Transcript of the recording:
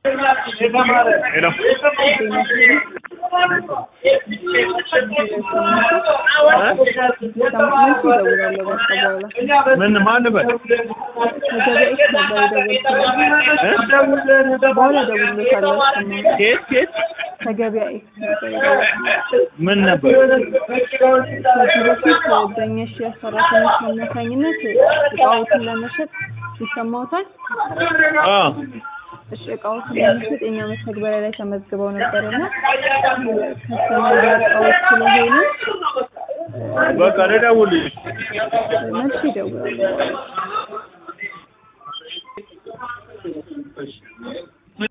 ሄሎ ምን ማን በል ኬት ኬት ከገበያ ኤክስ ነበር የደወልኩት። ምን ነበር ከዚህ በፊት በእኛ ሽያጭ ሰራተኞች አማካኝነት እቃዎትን ለመሸጥ ይሰማዎታል? አ እሺ እቃዎችን ለመሸጥ የኛ መተግበሪያ ላይ ተመዝግበው ነበር እና ከስተመር እቃዎች ስለሆኑ በቃ ልደውልልሽ መልስ ይደውላሉ።